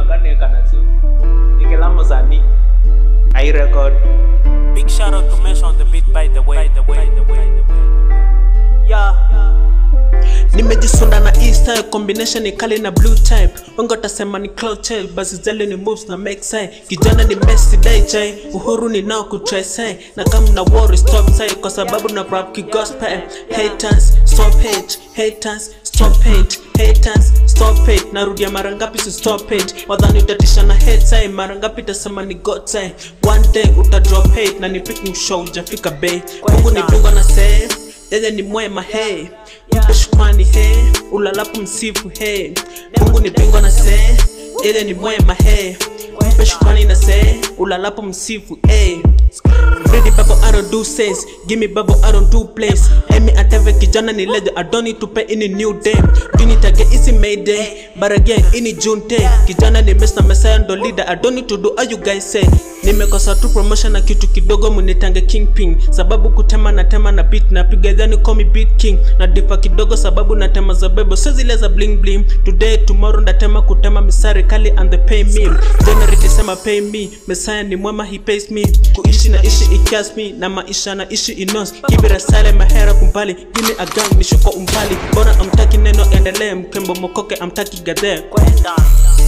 kanekanasu ikilamo sani ai record Big shout out to Mesh on the beat by the way. By the way. By the way. By the way. yeah nimejisunda na e style combination ni kali na blue type wengi watasema ni cloud child basi zele ni moves na make say kijana ni Messi dai chai uhuru ni nao kutry say na kama na worry stop say kwa sababu na rap ki gospel haters stop hate haters stop hate haters stop hate narudia mara ngapi si stop hate wadhani utatisha na hate say mara ngapi tasema ni god say one day uta drop hate na ni picking show ujafika bay Mungu ni dunga na say yeye ni mwema hey mpe shukrani hey ulalapo msifu hey mungu ni bingwa na see yeye ni mwema hey mpe shukrani na see ulalapo msifu hey Ready babo I don't do sense Give me babo I don't do plays Emi ateve kijana ni legend I don't need to pay any new day Duni tage isi mayday But again ini June day Kijana ni mess na messiah ndo leader I don't need to do all you guys say Nimekosa tu promotion na kitu kidogo munitange kingpin Sababu kutema na tema na beat na piga dhani call me beat king Na difa kidogo sababu na tema za bebo Sio zile za bling bling Today tomorrow ndatema kutema misari kali and they pay me January December pay me Messiah ni mwema he pays me Kuishi na ishi ikias me Na maisha na ishi inos Kibira sale mahera kumbali Give me a gun nishuko umbali Bora amtaki neno endelee Mkembo mokoke amtaki gadhe Kwenda.